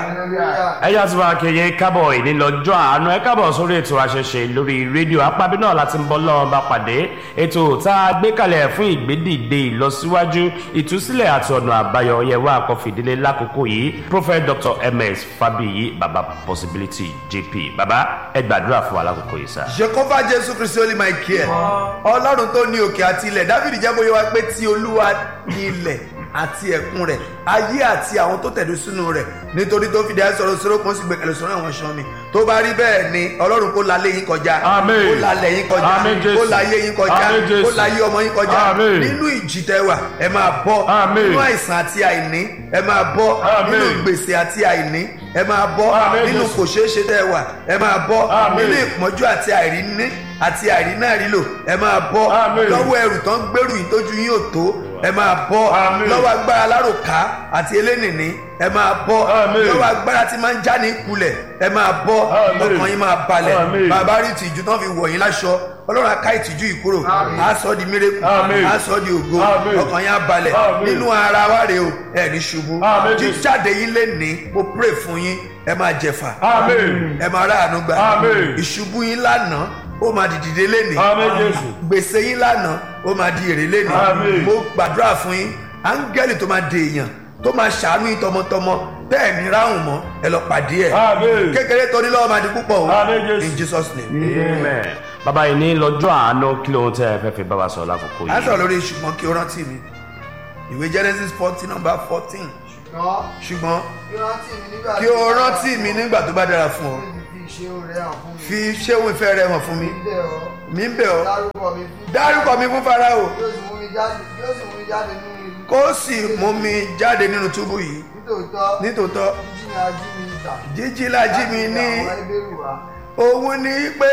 ẹ̀yà tí wàá kéye kábọ̀ ìní lọ́jọ́ àánú ẹ kábọ̀ sórí ètò àṣẹṣe lórí rédíò apábí náà láti ń bọ́ lọ́wọ́ bá pàdé ètò tá a gbé kalẹ̀ fún ìgbédìde ìlọsíwájú ìtúsílẹ̀ àti ọ̀nà àbáyọ yẹwà àkọfìdílé lákòókò yìí prophet dr ms fabiyi baba possibility jp baba ẹ gbàdúrà fún wa lákòókò yìí sá. jehova jésù kristi olè máa kí ẹ ọlọ́run tó ní òkè àti ilẹ̀ dáfídì jẹ́ bóyá wá pé tí olúwa ní ilẹ̀ àti ẹ̀kún rẹ̀ ayé àti àwọn tó tẹ̀dó sínú rẹ̀ nítorí tó fìdí àìsọ̀rọ̀ sọ̀rọ̀ kan sì gbẹ̀kẹ̀lẹ̀ sọ̀rọ̀ àwọn ṣan mi tó bá rí bẹ́ẹ̀ ni ọlọ́run kó lalé yín kọjá Àmín. kó lalẹ̀ yín kọjá Àmín, Jésù. kó láyé yín kọjá Àmín, Jésù. kó láyé ọmọ yín kọjá Àmín. nínú ìjì tẹwà ẹ máa bọ́ Àmín. nínú àìsàn àti àìní ẹ máa bọ́ Àmín. nínú gbèsè àti àìní ẹ máa bọ́ Àmín, nínú Jésù. kò ṣeé ṣe tẹwà ẹ máa bọ́ Àmín. nínú ìpọ́njú àti àìríní àti àìrínà rílò ẹ máa bọ́ Àmín. lọ́wọ́ ẹrù tán gbèrú yìí tójú yín ò tó ẹ máa bọ́ Àmín. lọ́wọ́ agbára aláròká àti elénìní ẹ máa bọ́ Àmín. lọ́wọ́ agbára tí máa ń já ní kulẹ̀ ẹ máa bọ́ Àmín. ọkàn yín máa balẹ̀ Àmín. bàbá rí ìtìjú tán fi wọ̀ yín láṣọ ọlọ́run aká ìtìjú yìí kúrò á sọ di mírèkù Àmín. á sọ di ògo Àmín. ọkàn yín á balẹ̀ Àmín. nínú ara wa rèé o ẹ ní ṣubú Àmín, Jésù. jíjáde yín lé ní mo pray fún yín ẹ máa jẹ̀fà amen ẹ máa ráàánú gbà Àmín. ìṣubú yín lánàá ó máa di dìde lénìí amen jésù gbèsè yín lánàá ó máa di èrè lénìí Àmín. mo gbàdúrà fún yín áńgẹ́lì tó máa de èèyàn tó máa ṣàánú yín tọmọtọmọ bẹ́ẹ̀ ní ráhùn mọ́ ẹ lọ pàdé ẹ̀ amen kékeré tó ní lọ́wọ́ máa di púpọ̀ o Àmín, Jésù. in jesus name. amen baba yìí ní lọ́jọ́ àánú kí lóhun tẹ́ ẹ fẹ́ fi bá wa sọ lákòókò a sọ̀rọ̀ yìí. lórí ṣùgbọ́n kí o rántí mi ìwé genesis fourteen number fourteen ṣùgbọ́n ṣùgbọ́n kí o rántí mi nígbà kí o rántí mi nígbà tó bá dára fún ọ fi ṣe òun rẹ̀ hàn fún mi. fi ṣéun ìfẹ́ rẹ hàn fún mi bẹ́ẹ̀ ọ mi ń bẹ̀ ọ́ dárúkọ mi fún dárúkọ mi fún farao yóò sì mú mi jáde yóò sì mú mi jáde nínú ìlú. kó sì mú mi jáde nínú túbú yìí nítòótọ́ nítòótọ́ jíjí ni ají mi ìta. jíjí lájí mi ní àwọn ẹgbẹ́rù wa. òun ní pé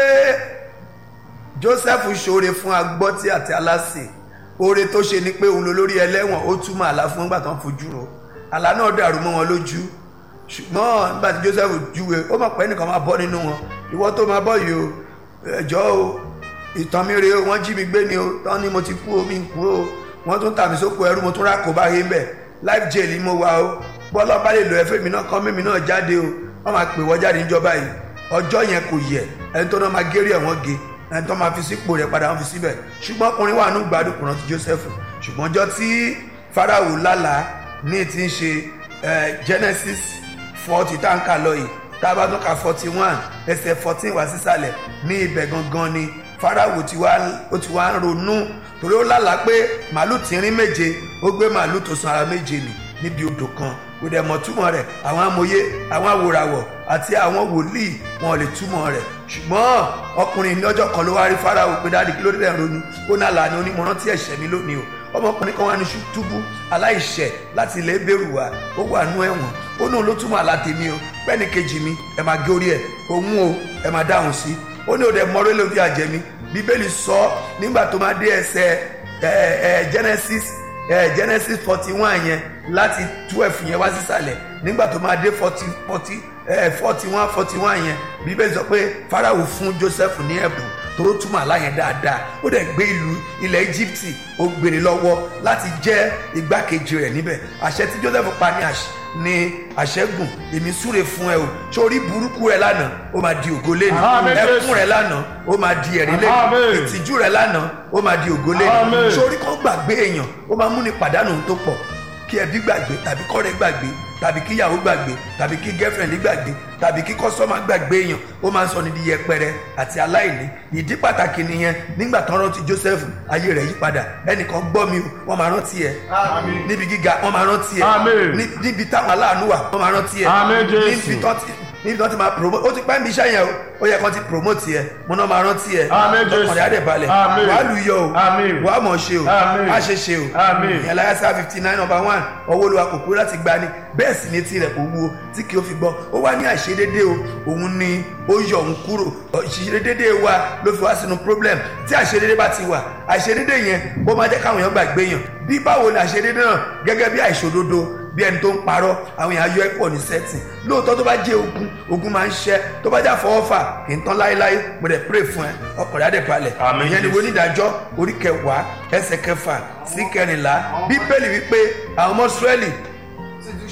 joseph ṣoore fún agbọ́tí àti aláṣẹ oore tó ṣe ni pé òun lolórí ẹlẹ́wọ̀n ó túmọ̀ àlá fún nígbà tó ń fojú ro àlá náà dàrú mọ́ wọn lójú ṣùgbọ́n nígbà tí joseph júwe ó mọ̀ pé ẹnìkan máa bọ́ nínú wọn ìwọ tó máa bọ́ yìí o ẹjọ́ o ìtàn mi rèé o wọ́n jí mi gbé ni o tán ni mo ti kú o mi ń kú o wọ́n tún tà mí sóko ẹrú mo tún rákò bá yé ń bẹ̀ life jail ni mo wà o bọ́lá bá lè lo ẹ̀fẹ́ mi náà kán mímí náà jáde o wọ́n máa pè wọ́n jáde níjọba yìí ọjọ́ yẹn kò yẹ ẹni tó náà máa géré ẹ̀wọ̀n ge ẹni tó máa fi sípò rẹ̀ padà wọ́n fi síbẹ̀ ṣùgbọ́n ọkùnrin wà nù gbádùn kùnà ti joseph ṣùgbọ́n ọjọ́ tí farao lálàá ní ti ń ṣe eh, genesis forty tá à ń kà lọ yìí tá a bá tún ka forty one ẹsẹ̀ fourteen wá sísàlẹ̀ ní ibẹ̀ gangan ni farao ti wá ó ti wá ń ronú torí ó lálàá pé màálù tínrín méje ó gbé màálù tó san ara méje nì níbi odò kan kò dẹ̀ mọ̀ túmọ̀ rẹ̀ àwọn amòye àwọn awòràwọ̀ àti àwọn wòlíì wọn ò lè túmọ̀ rẹ̀ ṣùgbọ́n ọkùnrin ní ọjọ́ kan ló wá rí farao pé dáàdi kí ló dé dẹ̀ ń ronú ó náà là ní onímọ̀ràn tí ẹ̀ṣẹ̀ mi lónìí o ọmọkùnrin kan wà ní túbú aláìṣẹ̀ láti ilẹ̀ bẹ̀rù wa ó wà nú ẹ̀wọ̀n ó náà ló túmọ̀ àlá tèmi o pẹ́ẹ́nì kejì mi ẹ máa gé orí ẹ̀ òun o ẹ máa dáhùn sí ó ní òde mọ́rẹ́ ló fi àjẹ́ mi bíbélì sọ nígbà tó máa dé ẹsẹ̀ ẹ ẹ genesis ẹ genesis forty one yẹn láti twelve yẹn wá sísàlẹ̀ nígbà tó máa dé forty forty ẹ forty one forty one yẹn bíbélì sọ pé farao fún joseph ní ẹ̀bùn tó túmọ̀ àlá yẹn dáadáa ó dẹ̀ gbé ìlú ilẹ̀ íjíbítì ó gbèrè lọ́wọ́ láti jẹ́ igbákejì rẹ̀ níbẹ̀ àṣẹ tí joseph pa ní àṣẹ ní àṣẹgùn èmi súre fún ẹ o sórí burúkú rẹ lánàá ó máa di ògo lẹ́nu Àmín, Jésù. ẹkún rẹ lánàá ó máa di ẹ̀rí lẹ́nu Àmín. ìtìjú rẹ lánàá ó máa di ògo lẹ́nu Àmín. sórí kan gbàgbé èèyàn ó máa múni pàdánù ohun tó pọ̀ kí ẹbí gbàgbé tàbí kọ́rẹ́ gbàgbé tàbí kí ìyàwó gbàgbé tàbí kí girlfriend gbàgbé tàbí kí kọ́sọ́mà gbàgbé èèyàn ó máa ń sọ ní di yẹpẹrẹ àti aláìní ìdí pàtàkì nìyẹn nígbà tán rántí joseph ayé rẹ̀ yí padà ẹnìkan gbọ́ mi o wọ́n máa rántí ẹ Àmín. níbi gíga wọ́n máa rántí ẹ Àmín. ní- níbi táwọn aláàánú wà wọ́n máa rántí ẹ Àmín, Jésù. níbi tán ti níbi tán ti máa promote ó ti pẹ́ ń bí iṣẹ́ yẹn o ó yẹ kán ti promote ẹ mo náà máa rántí ẹ Àmín, Jésù. ọkàn rẹ̀ á dẹ̀ balẹ̀ Àmín. wàá lù yọ o Àmín. wàá mọ̀ ṣe o Àmín. á ṣe ṣe o Àmín. ìyẹn láyà sáà fifty nine number one ọwọ́ olúwa kò kúrò láti gbani bẹ́ẹ̀ sì ni etí rẹ̀ kò wúwo tí kì í fi gbọ́ ó wá ní àìṣedédé o òun ni ó yọ òun kúrò àìṣedédé wa ló fi wá sínú problem tí àìṣedédé bá ti wà àìṣedédé yẹn ó máa jẹ́ káwọn èèyàn gbàgbé yàn bí báwo ni àìṣedédé náà gẹ́gẹ́ bí àìṣòdodo bí ẹni tó ń parọ́ àwọn èèyàn ayọ́ ẹ̀pọ̀ ní sẹ́tì lóòótọ́ tó bá jẹ́ ogun ogun máa ń ṣẹ́ tó bá jà fọwọ́fà kì í tán láéláé mo dẹ̀ pray fún ẹ ọkọ̀rẹ́ adẹ̀balẹ̀ Àmín, ìyẹn ni Jésù. onídàájọ́ orí kẹwàá ẹsẹ̀ kẹfà sí kẹrìnlá bíbélì wípé àwọn ọmọ Ísírẹ́lì sì tún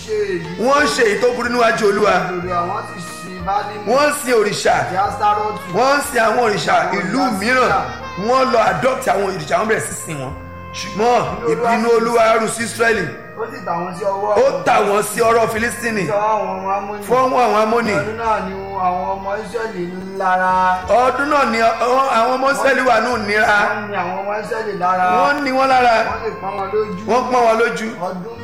ṣe èyí wọ́n ń ṣe èyí tó burú níwájú olúwa lòdì àwọn ti sin bálímù wọ́n ń sin òrìṣà àti astárọ́tù wọ́n ń sin àwọn òrìṣà ìlú mìíràn wọ́n lọ adopt àwọn òrìṣà wọn bẹ̀rẹ̀ sí sìn wọn ṣùgbọ́n ìbínú olúwa rú sí israẹli ó sì tà wọ́n sí ọwọ́ ó tà wọ́n sí ọ̀rọ̀ filistini sọ àwọn ọmọ amóni fọ́nwọ́ àwọn amóni ọdún náà ni àwọn ọmọ israẹli lára ọdún náà ni ọ- àwọn ọmọ israẹli wà ní òníra wọ́n ní àwọn ọmọ israẹli lára wọ́n ní wọn lára wọ́n lè pọ́n wọn lójú wọ́n pọ́n wọn lójú ọdún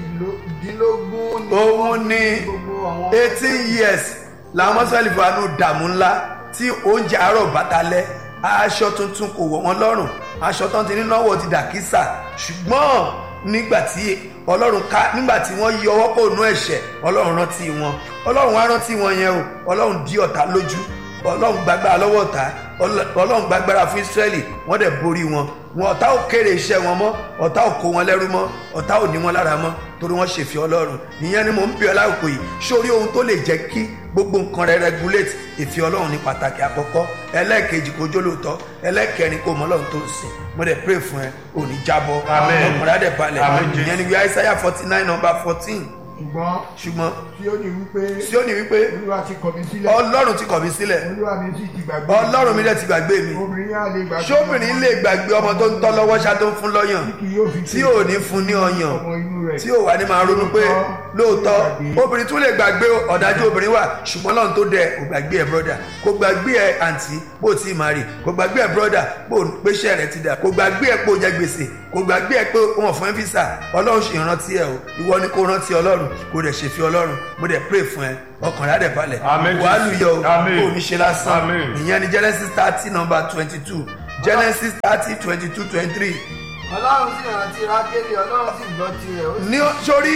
méjìdínlógún ni òun ní gbogbo àwọn eighteen years làwọn ọmọ israẹli fún wa ní ìdààmú ńlá tí oúnjẹ àárọ̀ bàtàlẹ́ aṣọ tuntun kò wọ̀ wọ́n lọ́rùn aṣọ tán ti ní náwó ti dà kísà ṣùgbọ́n nígbà tí ọlọ́run ká nígbà tí wọ́n yí ọwọ́ kò nú ẹ̀ṣẹ̀ ọlọ́run rántí wọn ọlọ́run wá rántí wọn yẹn o ọlọ́run dí ọ̀tá lójú ọlọ́run gbàgbára lọ́wọ́ ọ̀tá ọlọ́- ọlọ́run gbàgbára fún israẹli wọ́n dẹ̀ borí wọn wọn ọ̀tá ò kéré iṣẹ́ wọn mọ́ ọ̀tá ò kó wọn lẹ́rú mọ́ ọ̀tá ò ní wọn lára mọ́ torí wọ́n ṣèfì ọlọ́run ìyẹn ni mò ń bí ọ láòkò yìí sórí ohun tó lè jẹ́ kí gbogbo nǹkan rẹ regulate ìfì ọlọ́run ní pàtàkì àkọ́kọ́ ẹlẹ́ẹ̀kejì kó jó lóòótọ́ ẹlẹ́ẹ̀kẹrin kó mọ ọlọ́run tó ń sìn mo dẹ̀ pray fún ẹ ò ní jábọ́ Amen. ọkùnrin á dẹ̀ balẹ̀ Amen. ìyẹn ni wíwá Isaiah forty nine number fourteen ṣùgbọ́n ṣùgbọ́n tí ó ní wípé tí ó ní wípé olúwa ti kọ̀ mí sílẹ̀ ọlọ́run ti kọ̀ mí sílẹ̀ olúwa mi sì ti gbàgbé ọlọ́run mi dẹ̀ ti gbàgbé mi obìnrin yà lè gbàgbé ṣóbìnrin lè gbàgbé ọmọ tó ń tọ́ lọ́wọ́ ṣá tó ń fún lọ́yàn kí yóò fi tí ò ní fún ní ọyàn ọmọ inú rẹ̀ tí ò wá ní máa ronú pé lóòótọ́ obìnrin tún lè gbàgbé ọ̀dájú obìnrin wà ṣùgbọ́n lọ́run tó dẹ kò gbàgbé ẹ brọ́dà kò gbàgbé ẹ àǹtí bó ti máa rì kò gbàgbé ẹ brọ́dà bó péṣẹ́ rẹ ti dà kò gbàgbé ẹ pé ó jẹ gbèsè kò gbàgbé ẹ pé wọn fún ẹ físà ọlọ́run ṣì ń rántí ẹ o ìwọ ni kò rántí ọlọ́run kò dẹ̀ ṣèfi ọlọ́run mo dẹ̀ pray fún ẹ ọkàn rẹ á dẹ̀ balẹ̀ Amen, wàá Jesus. lùyọ o Amen. kò ní ṣe lásán Amen. ìyẹn ni Genesis thirty number twenty two Genesis thirty twenty two twenty three ọlọ́run sì rántí rákélì ọlọ́run sì gbọ́ tirẹ̀ ó sì ní sórí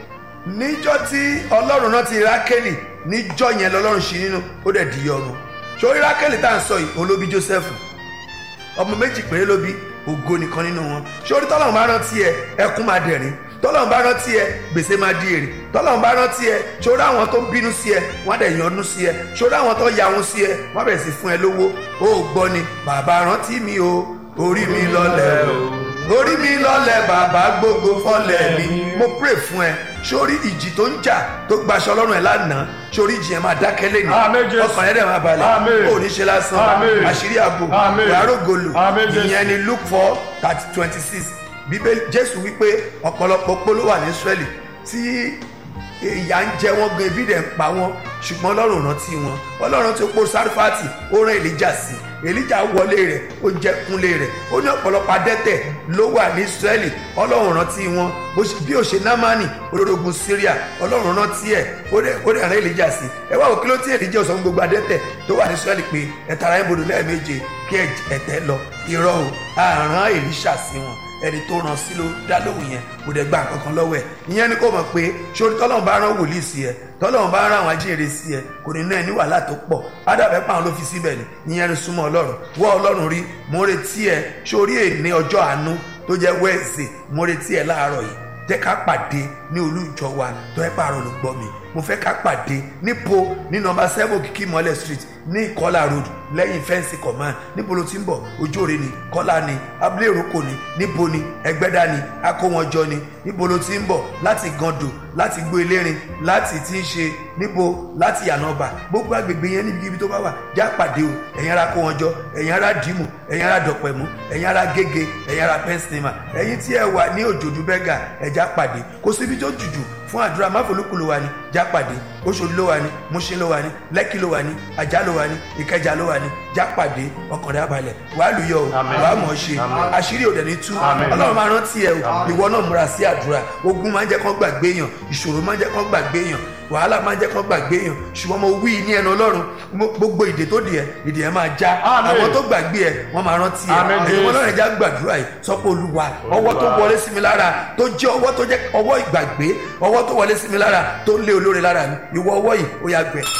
níjọ́ tí ọlọ́run náà ti rákẹ́lì níjọ́ yẹn lọ́lọ́run ṣí nínú ó dẹ̀ di ọrùn sórí rákẹ́lì tá à ń sọ yìí òun ló bí jósẹ́fù ọmọ méjì péré ló bí ògo nìkan nínú wọn sórí tọ́lọ́run bá rántí ẹ ẹkún máa dẹ̀rín tọ́lọ́run bá rántí ẹ gbèsè máa di èrè tọ́lọ́run bá rántí ẹ sórí àwọn tó bínú sí ẹ wọ́n á dẹ̀ yọ́nú sí ẹ sórí àwọn tó yahun sí ẹ wọ́n á bẹ̀rẹ̀ sí fún ẹ lówó ó gbọ́ ni bàbá rántí mi o orí mi lọ́lẹ̀ o orí mi lọ́lẹ̀ bàbá gbogbo fọ́lẹ̀ mi mo pray fún ẹ sórí ìjì tó ń jà tó gbaṣọ lọ́rùn ẹ lánàá sórí ìjì yẹn máa dákẹ́ lẹ́nu Àmín, Jésù. ọkàn yẹn dẹ̀ máa balẹ̀ Àmín. ò ní ṣe lásán Àmín. àṣírí ààbò Àmín. ìyàrá ògolo Àmín, Jésù. ìyẹn ni luke four thirty twenty six bíbélì jésù wípé ọ̀pọ̀lọpọ̀ polo wà ní israẹli tí ìyà ń jẹ wọn gan ebi dẹ̀ ń pa wọn ṣùgbọ́n ọlọ́run rántí wọn ọlọ́run tó pọ̀ sárífàtì ó rán èlíjà sí èlíjà wọlé rẹ̀ ó jẹ́ kúnlé rẹ̀ ó ní ọ̀pọ̀lọpọ̀ adẹ́tẹ̀ ló wà ní israẹli ọlọ́run rántí wọn bó ṣe- bí ó ṣe námánì olórogun syria ọlọ́run rántí ẹ̀ ó dẹ̀ ó dẹ̀ rán èlíjà sí ẹ wá wò kí ló tí èlíjà sọ fún gbogbo adẹ́tẹ̀ tó wà ní israẹli pé ẹ tara ẹ̀ bodò lẹ́ẹ̀méje kí ẹ̀tẹ̀ lọ irọ́ o àrán èlíṣà sí wọn ẹni tó ràn sí ló dá lóhùn yẹn kò dẹ̀ gba nǹkan kan lọ́wọ́ ẹ̀ ìyẹn ni kò mọ̀ pé sórí tọ́lọ́run bá rán wòlíì sí ẹ tọ́lọ́run bá rán àwọn ajíhìnrere sí ẹ kò ní ná ẹ ní wàhálà tó pọ̀ ádàbẹ́ pàwọn ló fi síbẹ̀ ni ìyẹn ni súnmọ́ ọlọ́run wọ́ ọlọ́run rí mo retí ẹ sórí èní ọjọ́ àánú tó jẹ́ wẹ́ẹ̀sì mo retí ẹ láàárọ̀ yìí jẹ́ ká pàdé ní olú ìjọ wa tó ẹ pààrọ̀ ló gbọ́ mi mo fẹ́ ká pàdé nípo ní nọmba seven òkìkí mọ́lẹ̀ street ní ìkọlà road lẹ́yìn fẹ́ǹsì command níbo ló ti ń bọ̀ ojóore ni kọ́lá ni abúlé ìrókò ni níbo ni ẹgbẹ́dá ni akówọ́njọ ni níbo ló ti ń bọ̀ láti gando láti gbó elérin láti ti ń ṣe níbo láti yànnàbà gbogbo agbègbè yẹn níbikíbi tó bá wà já pàdé o ẹ̀yin ará kówọ́njọ ẹ̀yin ará dìímù ẹ̀yin ará dọ̀pẹ̀mú ẹ̀yin ará gègé ẹ̀yin ará pẹ́ńsìnìmà ẹ̀yin tí ẹ wà ní òjòdú bẹ́gà ẹ̀já pàdé kò síbi tó jùjù fún àdúrà máfolúkú ló wà ní jápàdé oṣòdì ló wà ní múṣin ló wà ní lẹ́kì ló wà ní ajá ló wà ní ìkẹjà ló wà ní jápàdé ọkàn rẹ̀ abalẹ̀ wàá lùyọ o Àmín. wàá mọ̀ ọ́ ṣe Àmín. àṣírí òdẹ̀ ní tú Àmín. ọlọ́run máa rántí ẹ o ìwọ náà múra sí àdúrà ogun máa ń jẹ́ kán gbàgbé èèyàn ìṣòro máa ń jẹ́ kán gbàgbé èèyàn wàhálà máa ń jẹ́ kán gbàgbé èèyàn ṣùgbọ́n mo wí ní ẹnu ọlọ́run mo- gbogbo ìdè tó di ẹ ìdè ẹ máa já Àmín. àwọn tó gbàgbé ẹ wọ́n máa rántí ẹ Àmín, ẹ̀yin Jésù. ọlọ́run ẹja gbàdúrà yìí sọ pé olúwa ọwọ́ tó Olúwa. wọlé sí mi lára tó jẹ́ ọwọ́ tó jẹ́ ọwọ́ ìgbàgbé ọwọ́ tó wọlé sí mi lára tó lé olóore lára mi ìwọ ọwọ́ yìí ó yá gbẹ.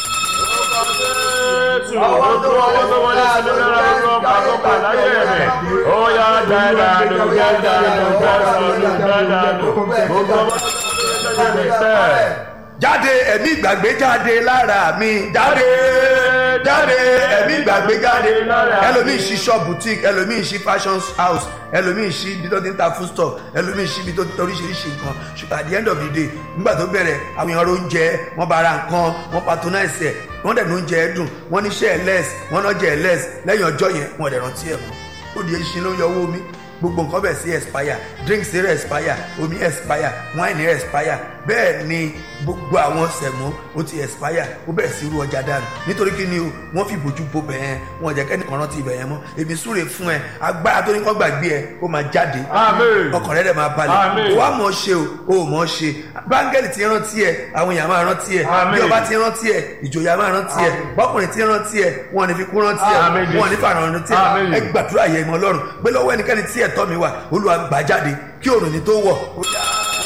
Jésù, gbogbo ọwọ́ tó wọlé sí mi lára ló ń bá tó bà láyé rẹ̀. Ó yá dáadáa ló dáadáa ló dáadáa ló dáadáa ló. Gbogbo ọwọ́ tó wọlé sí mi lára jáde ẹ̀mí ìgbàgbé jáde lára mi jáde jáde ẹ̀mí ìgbàgbé jáde ẹlòmíì ṣí shop boutique ẹlòmíì ṣí fashion house ẹlòmíì ṣí ibi tó ti ń ta food store ẹlòmíì ṣí ibi tó ti oríṣiríṣi nǹkan ṣùgbọ́n at the end of the day nígbà tó bẹ̀rẹ̀ àwọn èèyàn oúnjẹ wọ́n bá ra nǹkan wọ́n patronize ẹ̀ wọ́n dẹ̀ ní oúnjẹ ẹ̀ dùn wọ́n ní iṣẹ́ ẹ̀ less wọ́n náà jẹ́ ẹ̀ less lẹ́yìn ọjọ́ yẹn wọ́n dẹ̀ rántí ẹ̀ mọ́ ó di eṣin ló ń yọ owó mi gbogbo nǹkan bẹ̀ sí expire drinks rẹ̀ expire omi expire wine rẹ̀ expire bẹ́ẹ̀ ni gbogbo àwọn sẹ̀mọ́ ó ti expire ó bẹ̀rẹ̀ sí irú ọjà dànù nítorí kí ni o wọ́n fi bójú bo bẹ̀yẹn wọn jẹ́ kẹ́nìkan rántí ibẹ̀ yẹn mọ́ èmi súre fún ẹ agbára tó ní kọ́ gbàgbé ẹ ó máa jáde Àmín. ọkàn rẹ̀ dẹ̀ máa balẹ̀ Àmín. o wá mọ̀ ṣe o o ò mọ̀ ṣe báńgẹ́lì ti rántí ẹ àwọn èèyàn máa rántí ẹ Àmín. bí ọba ti rántí ẹ ìjòyà máa rántí ẹ bọ́kùnrin ti rántí ẹ wọn ò ní fi kú rántí ẹ Àmín. wọn ò ní fàràn rántí ẹ Àmín. ẹ gbàdúrà yẹ ìmọ̀ ọlọ́run pé lọ́wọ́ ẹnikẹ́ni tí ẹ̀tọ́ mi wà olúwa gbà jáde kí òrùn ní tó wọ̀ ó yá.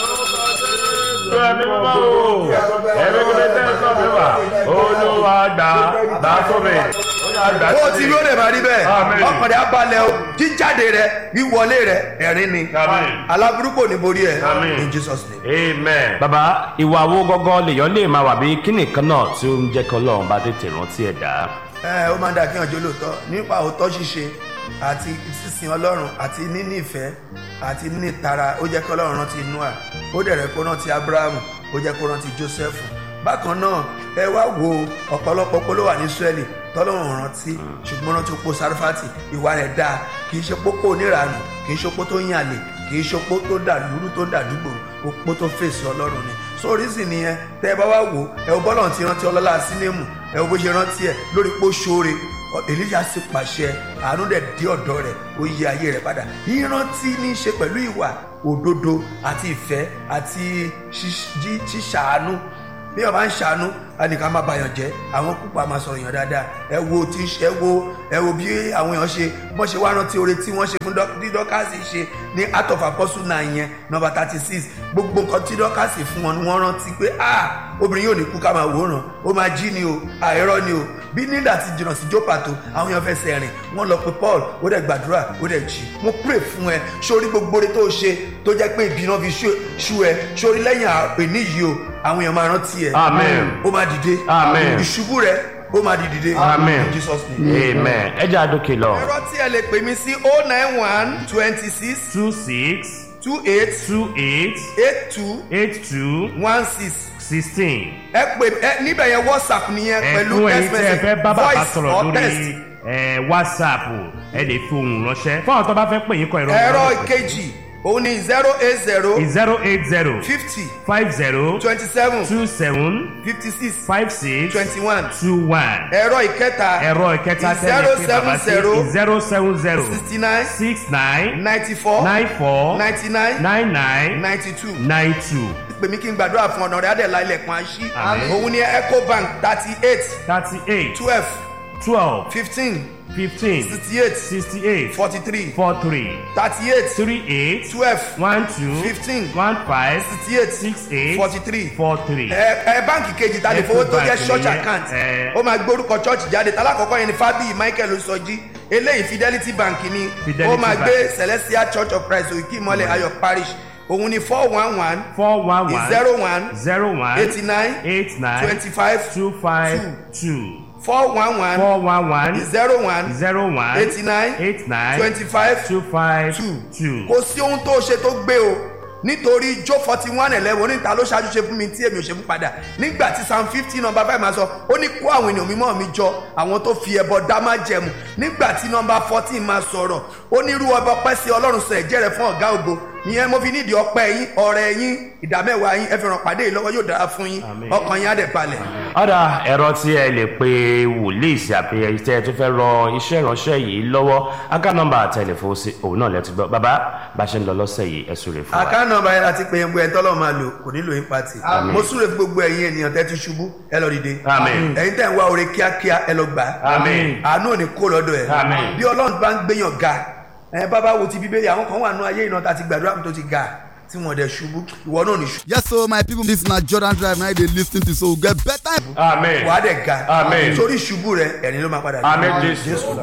ẹ̀mí mímọ́ o ẹ̀mí mímọ́ tẹ́ sọ mi wá olúwa gbà gbà sómi ó yà gbà ó ti rí ó lè máa rí bẹ́ẹ̀ Àmín. ọkàn rẹ̀ á balẹ̀ o jíjáde rẹ̀ wíwọlé rẹ̀ ẹ̀rín ni Àmín. aláburúkú ò ní borí ẹ̀ Àmín. in Jesus name. amen. baba ìwà wo gọ́gọ́ lèèyàn lè máa wà bí kíni kan náà tí ó ń jẹ́ kí ọlọ́run bá tètè rántí ẹ̀dá. ẹ ó máa ń dà kí ọjọ́ lóòótọ́ nípa òótọ́ ṣíṣe àti sísìn ọlọ́run àti níní ìfẹ́ àti níní ìtara ó jẹ́ kí ọlọ́run rántí noah ó dẹ̀ rẹ̀ kó rántí abrahamu ó jẹ́ kó rántí joseph bákan náà ẹ wá wo ọ̀pọ̀lọpọ̀ pé ló wà ní israẹli tọ́lọ́run rántí ṣùgbọ́n rántí opó sarifati ìwà rẹ̀ dáa kì í ṣe pópó oníranù kì í ṣe opó tó ń yàlè kì í ṣe opó tó dà lúrú tó dà dúgbò opó tó fèsì ọlọ́run ni so oríṣi nìyẹn tẹ́ ẹ bá wá wò ẹ wo bọ́lọ̀ ti rántí ọlọ́lá sínémù ẹ wo bó ṣe rántí ẹ lórí pé ó ṣoore èlíjà sì pàṣẹ àánú dẹ̀ dé ọ̀dọ̀ rẹ̀ ó yí ayé rẹ̀ padà ìrántí ní í ṣe pẹ̀lú ìwà òdodo àti ìfẹ́ àti ṣíṣ- jí- ṣíṣàánú bí wọn bá ń ṣàánú ẹnìkan máa bàyàn jẹ́ àwọn púpọ̀ máa sọ̀rọ̀ yàn dáadáa ẹ wo tí ń ṣe ẹ wo ẹ wo bí àwọn èèyàn ṣe bọ́n ṣe wá rántí oore tí wọ́n ṣe fún Dọ́- tí dọ́kàsì ṣe ní art of apostle náà yẹn nọmba thirty six gbogbo nǹkan tí dọ́kàsì fún wọn ni wọ́n rántí pé ah obìnrin yóò ní kú ká máa wòran ó máa jí ni o àìrọ́ ni o bí nígbà tí jìnnà sí jópa tó àwọn èèyàn fẹsẹ̀ rìn wọ́n lọ pé paul ó dẹ̀ gbàdúrà ó dẹ̀ jí mo pray fún ẹ sórí gbogbo oore tó o ṣe tó jẹ́ pé ìbínú fi ṣú- ṣú ẹ sórí lẹ́yìn àpèní yìí o àwọn èèyàn máa rántí ẹ Amen. ó máa dìde Amen. ìṣubú rẹ ó máa di dìde amen in jesus name. amen ẹ jẹ́ àdókè lọ. ẹ̀rọ tí ẹ lè pè mí sí o nine one twenty six two six two eight two eight eight two eight two one six sixteen. ẹ pè ẹ níbẹ̀ yẹn whatsapp nìyẹn pẹ̀lú ẹ̀fún ẹ̀yin text tí ẹ fẹ́ message bá bàbá voice sọ̀rọ̀ or text. lórí ẹ̀, whatsapp ẹ lè fi ohùn ránṣẹ́ fún àwọn tó bá fẹ́ pè yín kọ ìrọ̀ ẹ̀rọ ìkejì òun ni zero eight zero zero eight zero fifty five zero twenty seven two seven fifty six five six twenty one two one ẹ̀rọ ìkẹta ẹ̀rọ ìkẹta zero tẹ́lẹ̀ pé bàbá seven zero sí zero seven zero sixty nine six nine ninety four nine four ninety nine nine nine ninety two nine two pè mí kí n gbàdúrà fún ọ̀nà rẹ̀ adẹ̀lá ilẹ̀kùn àṣí Àmín. òun ni ecobank thirty eight thirty eight twelve twelve fifteen fifteen sixty eight sixty eight forty three four three thirty eight three eight twelve one two Fifteen. one five sixty eight six eight forty three four three. ẹ ẹ báǹkì kejì ta lè fowó tó jẹ Ecobank church nìyẹn, account ẹ. ó máa gbórúkọ church jáde talákọ̀ọ́kọ́ yẹn ni fábíyì michael sọjí eléyìí fidelity bank ni Fidelity ó máa Bank. gbé celestial church of christ òkè ìmọ̀lẹ̀ ayọ̀ parish òun ni four one one four one one zero one zero one eighty nine eight nine twenty five two five two four one one four one one zero one zero one eighty nine eight nine twenty five two five two two. kò sí ohun tó ṣe tó gbé o nítorí jó forty one eleven oníta ló ṣáájú ṣe fún mi tí èmi ò ṣe fún padà nígbà tí psalm fifty number five máa sọ ó ní kó àwọn ènìyàn mímọ́ mi jọ àwọn tó fi ẹbọ dá má jẹmu nígbà tí number fourteen máa sọ̀rọ̀ ó ní irú ọba ọpẹ́ sí ọlọ́run sọ ẹ̀jẹ̀ rẹ̀ fún ọ̀gá ògo ìyẹn mo fi nídìí ọpẹ́ yín ọ̀rẹ́ yín ìdámẹ́wàá yín ẹ fi ràn pàdé yìí lọ́wọ́ yóò dára fún yín Àmín. ọkàn yín á dẹ̀ balẹ̀. ọ̀dà ẹ̀rọ tí ẹ lè pe wòlíì sí àpèyẹ tí ẹ tún fẹ́ rọ iṣẹ́ ìránṣẹ́ yìí lọ́wọ́ aká nọ́mbà tẹlifóònù sí òun náà lẹ́tí gbọ́ bàbá bá a ṣe ń lọ lọ́sẹ̀ yìí ẹ súre fún wa. àkáǹtì nọ́mbà yẹn láti pe ẹgbẹ́ tọ́lọ́ máa lò kò nílò yín pati mo súre fún gbogbo ẹ̀yin ènìyàn tẹ́ ti ṣubú ẹ lọ dìde Àmín. ẹ̀yin tẹ́ ń wá oore kíákíá ẹ lọ gbà á Àmín. àánú ò ní kó lọ́dọ̀ ẹ̀ Àmín. bí ọlọ́run bá ń gbéyàn ga ẹ bábá wo ti bíbélì àwọn kan wà nú ayé iná tá a ti gbàdúrà tó ti ga tí wọn dẹ̀ ṣubú ìwọ náà ní ṣubú yes so my people this na jordan drive na you dey lis ten to so we get better. amen wàá dẹ̀ ga Àmín. sórí ṣubú rẹ ẹ̀rín ló máa padà dé. amen jésù. jésù lọ.